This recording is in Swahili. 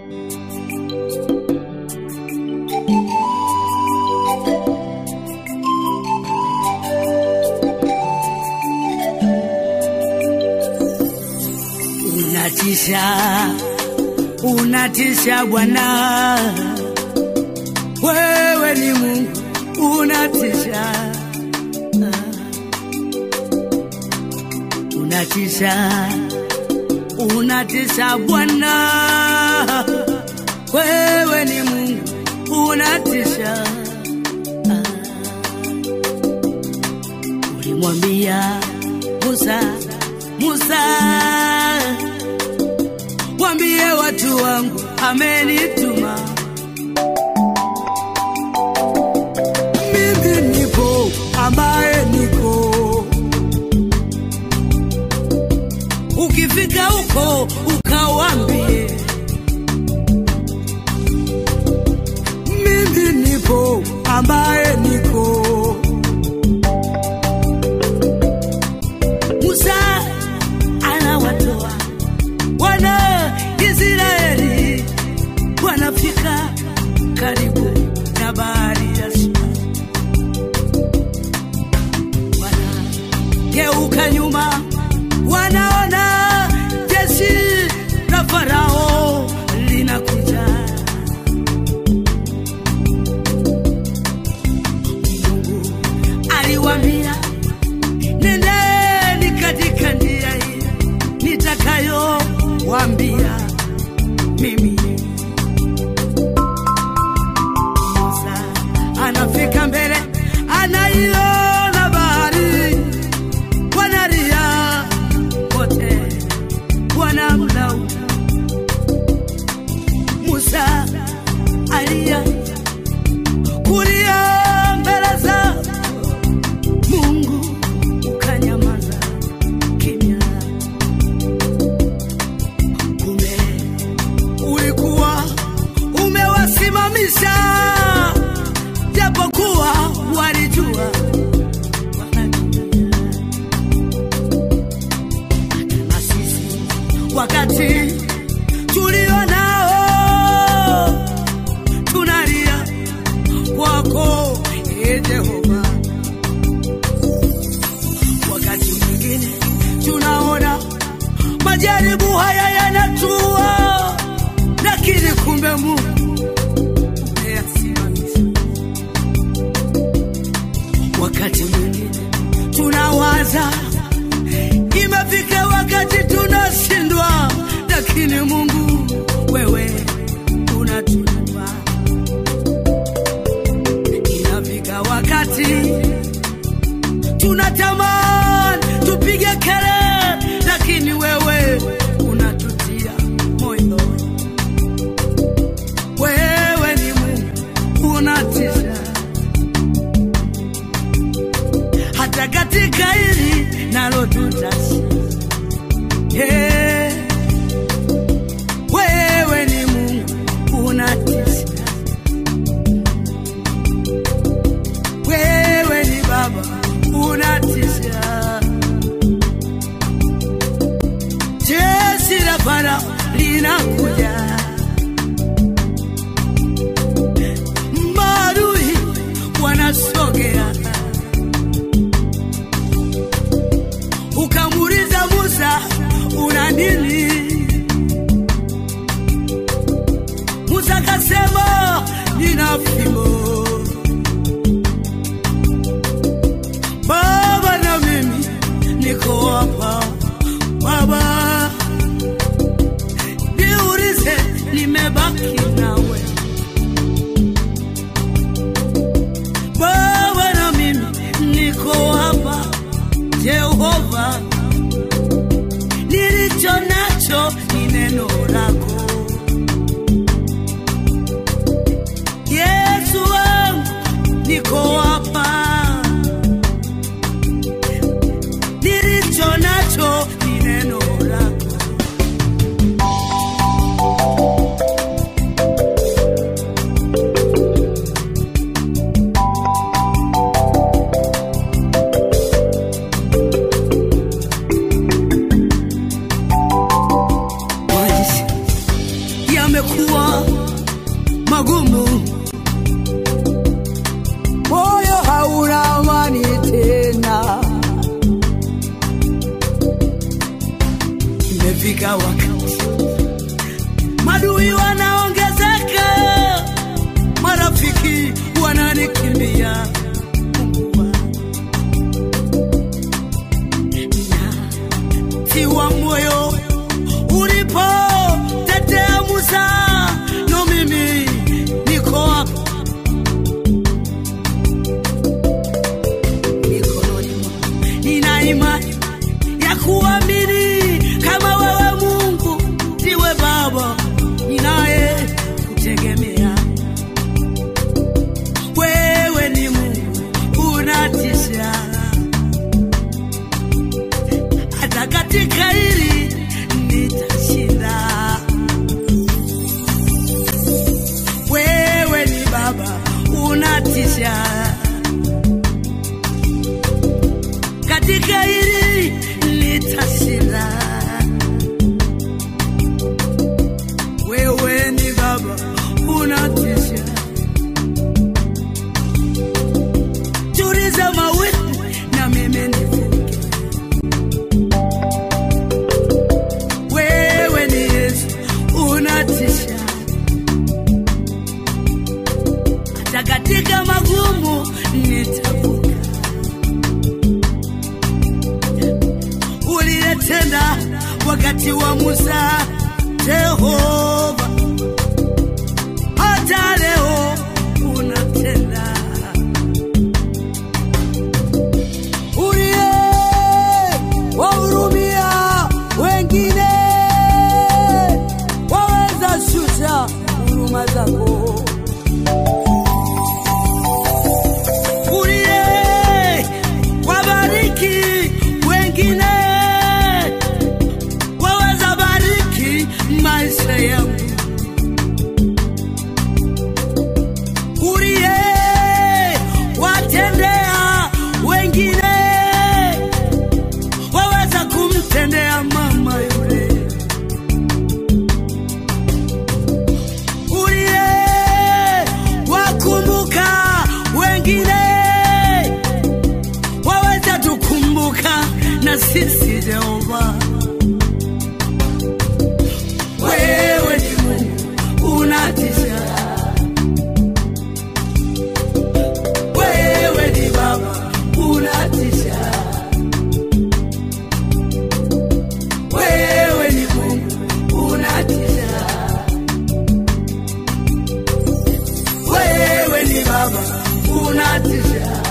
unatisha, unatisha Bwana, wewe ni Mungu, unatisha, unatisha, unatisha Bwana, wewe ni Mungu, unatisha. Ulimwambia Musa, Musa, wambie watu wangu amenituma. Mimi nipo ambaye niko. Ukifika huko ukawambie, mimi nipo ambaye niko. Musa anawatoa wana Israeli wanafika karibu na bahari ya Shamu, wanageuka nyuma, wanaona jeshi la Farao linakuja. Mungu aliwaambia nendeni katika njia hii nitakayowambia mimi. Musa anafika mbele, anaiona bahari, wanalia wote, wanamlaumu Musa alia kulia mbele za Mungu ukanyamaza kimya. Kumbe ulikuwa umewasimamisha, japokuwa walijua wanakimbia. Hata na sisi wakati tulio nao tunalia kwako, ee Jehova wakati mwingine tunaona majaribu haya yanatua, lakini kumbe Mungu umeyasimamisha. Wakati mwingine tunawaza imefika wakati tunashindwa, lakini Mungu wewe unatuinua. Inafika wakati tunatamani tupige kelele, lakini wewe unatutia moyo. Wewe ni Mungu unatisha, hata katika hili nalo tutashinda. Yeah. Wewe ni Mungu unatisha, wewe ni Baba unatisha. Jeshi la Farao linakuja, maadui wanasogea. Ukamuuliza Musa, una nini? Musa akasema, nina fimbo Baba na mimi niko hapa Baba, niulize, nimebaki nawe Baba na mimi niko hapa Jehova, nilicho nacho ni neno lako Yesu yamekuwa magumu, moyo hauna amani tena. imefika wakati madui wanaongezeka, marafiki wananikimbia. Mungu wangu. Tiwa moyo ulipo tetea Musa, no mimi niko hapa mikononi mwako. Nina imani ya kuamini kama wewe Mungu ndiwe Baba ninaye kutegemea. Wewe ni Mungu unatisha, hata katika hili nitashinda. Wewe ni Baba unatisha katika hili nitashinda. Wewe ni Baba unatisha, tuliza mawimbi na mimi nivuke. Wewe ni Yesu unatisha, hata katika magumu nitavuka. uliyetenda wakati wa Musa, Jehova, hata leo unatenda. uliye wahurumia wengine, waweza shusha huruma zako. uliye wabariki wengine, waweza bariki maisha yangu. Uliye watendea wengine, waweza kumtendea mama yule. Uliye wakumbuka wengine, waweza tukumbuka na sisi Jehova. Wewe ni Mungu unatisha, wewe ni Baba unatisha, wewe ni Mungu unatisha, wewe ni Baba unatisha.